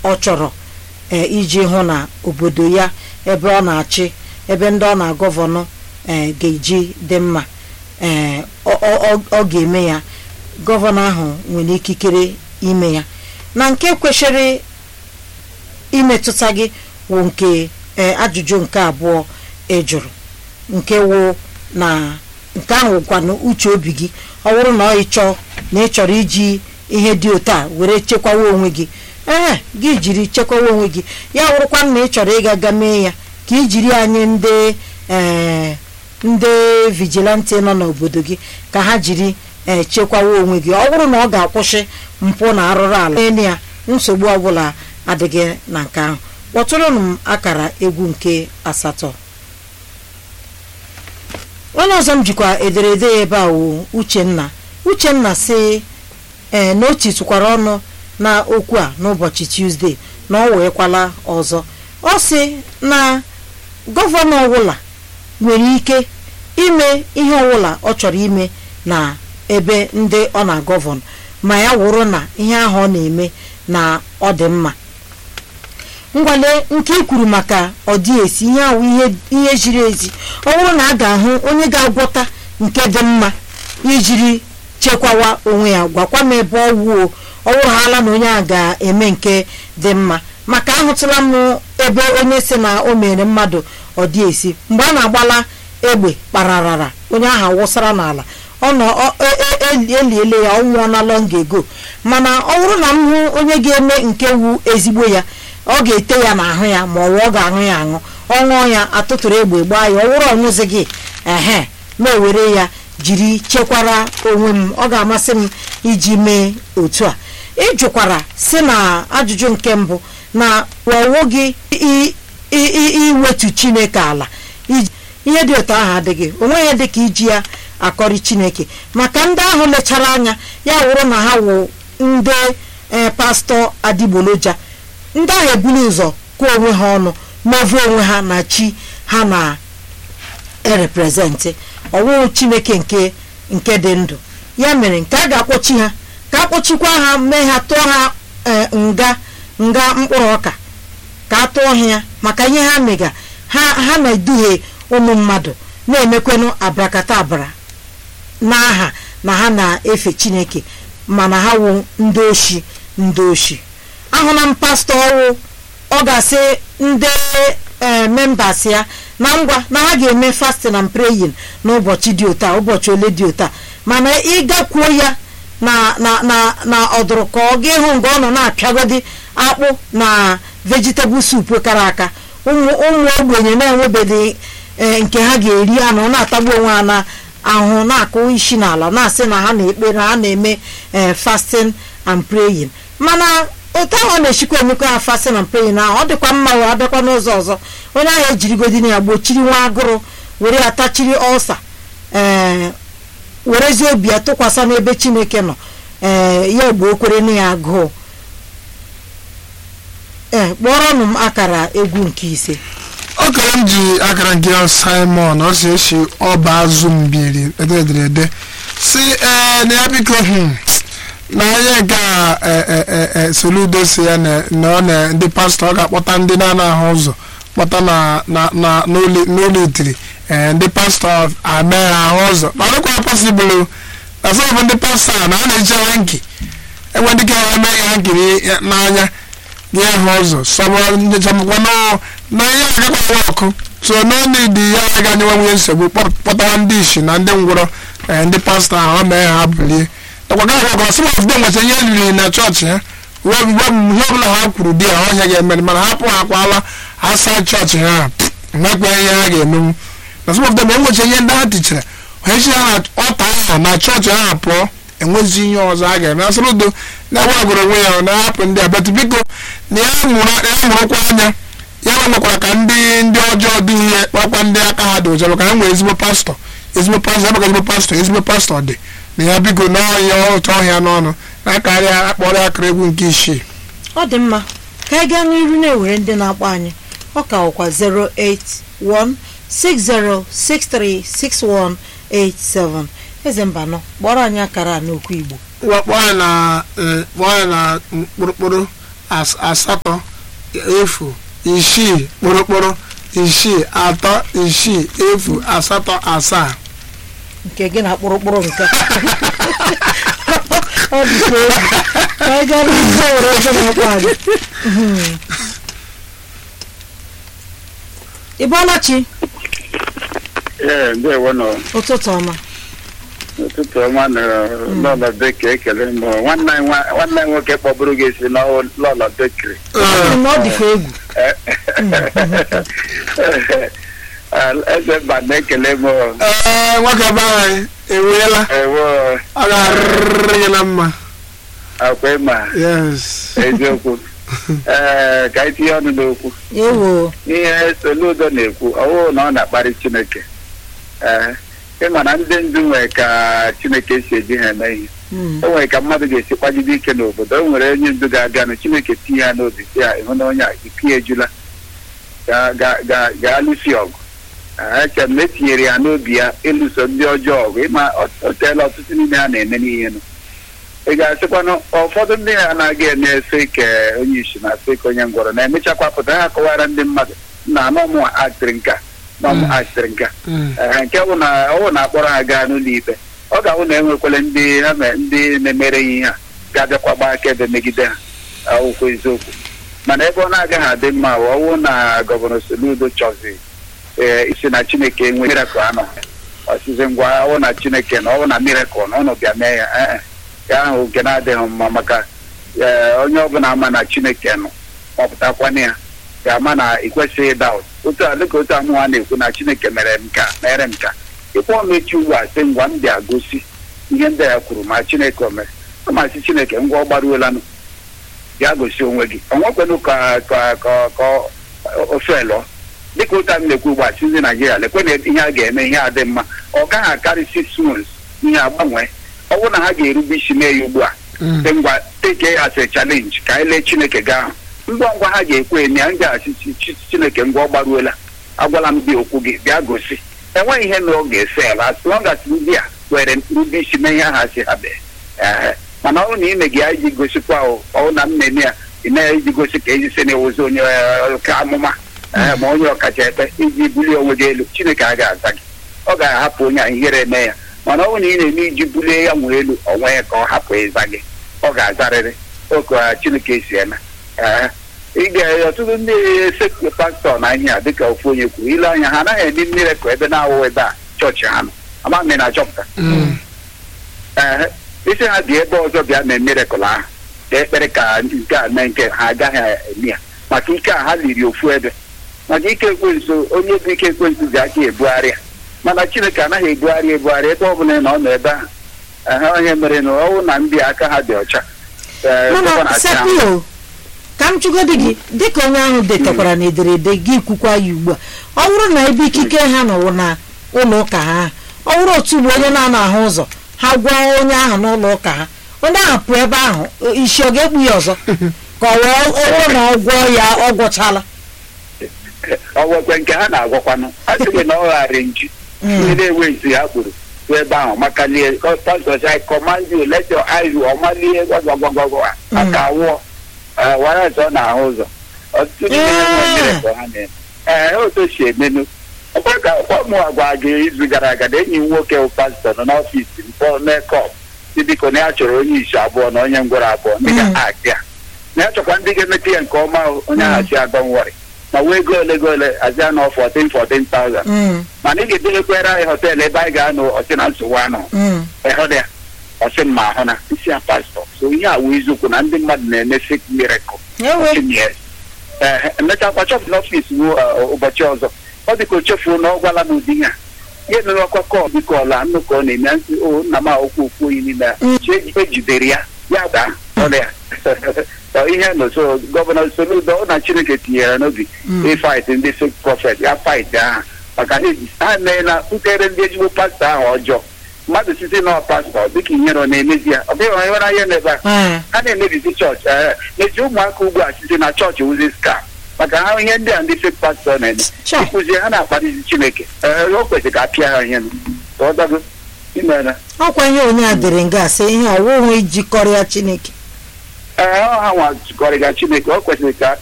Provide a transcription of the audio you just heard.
ọ chọrọ ee iji hụ na obodo ya ebe ọ na-achị ebe ndị ọ na-agọvanọ ee ga-eji dị mma ee ọ- ọ ọ- ọ ga-eme ya gọvanọ ahụ nwere ikikere ime ya na nke kwesịrị imetụta gị wụ nke ee, ajụjụ nke abụọ ị jụrụ nke wụ na nke ahụ gwanụ uche obi gị ọ bụrụ na ọ ịchọ na ị chọrọ iji ihe dị otu a were chekwawa onwe gị ee gị jiri chekwawa onwe gị ya wụrụkwa na ị chọrọ ịga ga mee ya ka i jiri anyị ndị ee ndị vigilante nọ n'obodo gị ka ha jiri ee chekwawa onwe gị ọ bụrụ na ọ ga-akwụsị mpụ na arụrụ ala enu ya nsogbu ọbụla adịghị na nke ahụ kpọtụrụnụ m akara egwu nke asatọ onye ọzọ m jikwa ederede ya ebe a wụ uchenna uchenna si ee na o titụkwara ọnụ na okwu a n'ụbọchị tuzdee na ọ weekwala ọzọ ọ sị na gọvanọ ọbụla nwere ike ime ihe ọbụla ọ chọrọ ime na ebe ndị ọ na-agọvanọ ma ya wụrụ na ihe ahụ ọ na-eme na ọ dị mma ngwale nke i kwuru maka ọdịesi ihe ahụ ihe ihe ziri ezi ọ bụrụ na a ga-ahụ onye ga-agwọta nke dị mma ijiri chekwawa onwe ya gwakwa m ebe ọ wuo ọ wụrụhala na onye a ga-eme nke dị mma maka ahụtụla m ebe onye si na o mere mmadụ ọdịesi mgbe a na-agbala egbe kpararara onye ahụ wụsara n'ala ọ nọ ọ- e- e- e- eliele ya ọ nwụọ na long ago mana ọ bụrụ na m hụ onye ga-eme nke wu ezigbo ya ọ ga-ete ya n'ahụ ya ma ọ wụ ọ ga-aṅụ ya aṅụ ọ ṅụọ ya atụtụrụ egbe gbaa ya ọ wụrụ ọṅụzi gị ehe ma ewere ya jiri chekwara onwe m ọ ga-amasị m iji mee otu a ịjụkwara si na ajụjụ nke mbụ na ọwụ gị i- i- i- iwetu chineke ala iji- ihe dị otu ahụ adịghị onweghị dị ka iji ya akọrị chineke maka ndị ahụ lechara anya ya wụrụ na ha wụ ndị ee pastọ adịgboloja ndị ahụ ebuli ụzọ kụọ onwe ha ọnụ mavụ onwe ha na chi ha na ereprezentị ọwụwụ chineke nke nke dị ndụ ya mere nke a ga-akpọchi ha ka akpọchikwa ha mee ha tụọ ha ee, nga nga mkpụrụ ọka ka a tụọ ha ya maka ihe ha mega ha ha na-eduhie ụmụ mmadụ na-emekwenụ abrakadabra n'aha na ha na-efe chineke mana ha wụ ndị oshi ndị oshi ahụla m pastọ ọwụ ọ ga-asị ndị ee membas ya na ngwa na ha ga-eme fasting and praying n'ụbọchị dị otu a ụbọchị ole dị otu a mana ịgakwuo ya na na na na ọdụrụ ka ọ ga ịhụ mgbe ọ nọ na-apịagodi akpụ na vegetable soup kara aka ụmụ ụmụ ogbenye na-enwebeghị ee, nke ha ga-eri anụ na-atagbu onwe ha na ahụ na-akụ isi n'ala na-asị na ha na-ekpe na ha na-eme ee, fasting and praying mana otu ahụ ọ na-echikwa emekwa ha fasting and praying ahụ ọ dịkwa mma wee abịakwa n'ụzọ ọzọ onye ahụ ejirigodina ya gbochiri nwa agụrụ were ya tachiri ọlsa ee werezie obi ya tụkwasị n'ebe chineke nọ ee ya egbe okwere na ya agụụ ee kpọrọnụ m akara egwu nke ise okere m ji akara nke ya simon ọ si esi ọba azụ mbiri ederede si ee na ya biko hmm, na onye nke a e- e- e- e, soludo si ya na na ọ na ndị pastọ ọ ga-akpọta ndị na-anaghị ụzọ kpọta na na na n'ụlọ n'ụlọ itiri ee ndị pastọ ame ha ahụ ụzọ ma ọ dịkwa pọsibụl na sọ bụ ndị pastọ a na a na-eji hanki enwe ndị ka eme ya nkiri n'anya nye ha ụzọ sọbụrụnjechamkwa na ihe agakwa ọkụ so n'ọnụdi ya agaghị anyenwe nwunye nsogbu kpọ- kpọtara ndị isi na ndị ngwụrọ ee, ndị pastọ ahụ ọ mee ha bulie nakwaga ọkọ some of them nweta ihe riri na chọọchị ha uwe uwe m- ihe ọbụla ha kwuru di ya ọhịa ga-eme mana hapụ ha akwala asa chọọchị ha nwekwa ihe ha ga-emenwu na some of them enwecha ihe ndị ha tichara ha echi ha na ọta ahụ na chọọchị ha pụọ enwezi ihe ọzọ a ga-eme asịrị udo na-agwa agụrụ onwe ya ọ na-ahapụ ndị abatụ biko na ya mụrụ ya mụrụkwa anya ya nwekwara ka ndị ndị ọjọọ dị ihe kpakwa ndị aka ha dị ụjọ maka ha nwere ezigbo pastọ ezigbo pastọ ebe ka ezigbo pastọ ezigbo pastọ dị na ya biko na ọhịa ụtọ ọhịa n'ọnụ na-akarịa akpọrọ akara egwu nke isii ọ dị mma ka anyị gaa n'iru na-ewere ndị na-akpọ anyị ọ ka ọkwa 08160636187 eze mbanọ kpọrọ anyị akara a n'okwu igbo kpọọ ya na eh, kpọọ ya na mkpụrụkpụrụ as- asatọ efu isii kpụrụkpụrụ isii atọ isii efu asatọ asaa nke gị na kpụrụkpụrụ nke ọ dịkwa egwu ka anyị gaa n'ihe were ego na-akpọ anyị Mhm. ị bọọla chi ee ndewo nọ ụtụtụ ọma ụtụtụ ọma na lọlọ bekiri ekele m nwanne anyị nwa- nwanne anyị nwoke kpọburu gị si n'ụlọ bekiri na ọ dịkwa egwu eze mba na-ekele m ee nwoke be anyị enweela ewo ọ ga-arịrị gị na mma akwa ịma yes eziokwu ee ka anyị tinye ọnụ n'okwu ewo ihe Soludo na-ekwu ọwụ na ọ na-akparị Chineke ee ịma na ndị ndu nwere ka Chineke si eji ha eme ihe Mm. o nwere ka mmadụ ga-esi kwagide ike n'obodo o nwere onye ndu ga-abịanụ Chineke tinye ya n'obi si ya ịhụ na onye a ike ejula ga- ga- ga- gaa lụsi ọgụ Ah, eche m na etinyere ya n'obi ya ịlụso ndị ọjọọ ọgụ ịma ọ- o teela ọtụtụ n'ime ha na-eme n'ihe nụ ị ga-asịkwanụ ụfọdụ ndị ha anaghị eme efe ike onye isi na efe ike onye ngwọrọ na-emechakwa pụta ha akọwara ndị mmadụ na anọmụ aktịrị nka nọmụ aktịrị nka Mm. Ee, nke bụ na ọwụ na-akpọrọ ha gaa n'ụlọ ikpe ọ ga-ahụ na enwekwala ndị ha me- ndị na-emere ya ihe a ga-abịakwa gbaa akaebe megide ha akwụkwọ eziokwu mana ebe ọ na-agaghị adị mma bụ ọwụ na gọvanọ Soludo chọzi ee isi na Chineke enwe mirakụl anọ ọsịsị ngwa ọwụ na Chineke na ọwụ na mirakụl na ụnụ bịa mee ya ee nke ahụ nke na-adịghị mma maka ee onye ọbụla ama na Chineke nọ mọpụtakwana ya ga-ama na ị kwesịghị ịda ụda otu a dịka otu amụwa na-ekwu na Chineke mere m ka mere m ka ịkpọ mechi ugbu a sị ngwa m bịa gosi ihe ndị ya kwuru ma Chineke o mere ọ masị Chineke ngwa ọ gbaruolanụ bịa gosi onwe gị ọ nwekwenụ ka ka ka ka ofe lụọ dịka ụta m na-ekwu ugbu a si ndị Naijiria lekwe na ihe a ga-eme ihe a dị mma ọ gaghị akarị six months ihe agbanwe ọ bụrụ na ha ga-erube isi mee ya ugbu a Mm. dị ngwa take as a challenge ka anyị lee Chineke gaa ahụ ngwa ngwa ha ga-ekwe eme ya m ga-asị Chi- Chi- Chineke ngwa ọ gbaruola agwala m gị okwu gị bịa gosi enweghị ihe na ọ ga-ese ala as long as ndị a were rube isi mee ihe ha si ha bee ee mana ọ bụrụ na ime gị ya iji gosikwa ọ na m na-eme ya ị na-eji gosi ka eji si na-ewozi onye eh, oke amụma ee ma onye ọkacha ekpe iji bulie onwe gị elu Chineke a ga-aza gị ọ ga-ahapụ onye a ihere eme ya mana ọ bụrụ na ị na-eme iji bulie ya nwee elu onwe ya ka ọ hapụ ịza gị ọ ga-azarịrị oke Chineke si eme ee ị ga ọtụtụ ndị sekụ pastọ na ihe a dịka ofu onye kwuru ile anya ha anaghị eme mmiri ka ebe na-awụ ebe a chọọchị ha nọ ama m na achọpụta Mm. ee isi ha dị ebe ọzọ bịa mee mirekụl ahụ ka ekpere ka nke a mee nke ha agaghị eme ya maka ike a ha liri ofu ebe maka ike ekwensu onye bụ ike ekwensu ji aka ebugharị ya mana chineke anaghị ebugharị ebugharị ebe ọ bụla na ọ nọ ebe ahụ ehe onye mere na ọwụ na ndị aka ha dị ọcha Ee, ọkwa mana na-achị ahụ. sepio ka m chụgodi gị dịka onye ahụ detakwara na ederede gị kwukwa ya ugbu a ọ bụrụ na ebe ikike ha nọwụ na ụlọ ụka ha ọ bụrụ otu ugbo onye na-ana ahụ ụzọ ha gwa onye ahụ n'ụlọ ụka ha onye ahụ pụọ ebe ahụ isi ọ ga-ekpu ya ọzọ ka ọ wee ọwụ na ọ gwọọ ya ọ gwọchala ọ nwekwe nke ha na-agwakwanụ a sịghị na ọ ghara nji ndị na-enwe nsi ha kpuru bụ ebe ahụ maka lie pastọ si command you let your eyes ọmalie gwagwagwagwa aka awụọ wara ọzọ na-ahụ ụzọ ọtụtụ ndị na-enwe mmiri ka ha na-eme ee otu si emenụ ọkwa ka ọmụ agwa gị izu gara aga na enyi m nwoke bụ pastọ nọ n'ọfịs m kpọọ mekọp si biko na ya chọrọ onye isi abụọ na onye ngwọrọ abụọ ndị ga-akị ya na ya chọkwa ndị ga-emete ya nke ọma onye ahụ si agbanwere ma wee ego ole ego ole azịa nọ 14 14,000 Mm, mana ị ga-edebekwere anyị họteelụ ebe anyị ga-anọ ọsị na nsogbu anọ mm. ịhụ ya ọsị m ma ahụ na isi ya pastọ so ihe a wụ eziokwu na ndị mmadụ na-eme fake miracle ewe yes ee emechakwa chọpụ n'ọfịs ruo ụbọchị ọzọ ọ dị ka o chefuo na ọ gwala m ụdị ya ihe mere ọkwa kọl dịka ọla nnụ ka ọ na-eme ntị o nna m okwu okwu oyi n'ime ya Mm. chi ejidere ya ya daa ọrụ ya Ọ ihe nọ so gọvanọ Soludo ọ na Chineke tinyere n'obi Mm. ịfait ndị fake prọfet ya fait aha maka na eji- ha mee na nkere ndị ezigbo pastọ ahụ ọjọọ mmadụ site na pastọ dịka ihere ọ na-emezi ya ọ bụghị onye nwere anya n'ebe a ee ha na-emebizi chọọchị ee n'eji ụmụaka ugbu a site na chọọchị wuzi ska maka ha ihe ndị a ndị fek pastọ na-eme Sure. ịkụzi ha na-akpalizi chineke ee o kwesịrị ka a pịa ha ihe ka ọ dago imere ọkwa ihe onye a dere nga sị ihe ọwụwa ijikọrọ ya chineke ee ọ ha nwa jikọrịga chineke o kwesịrị ka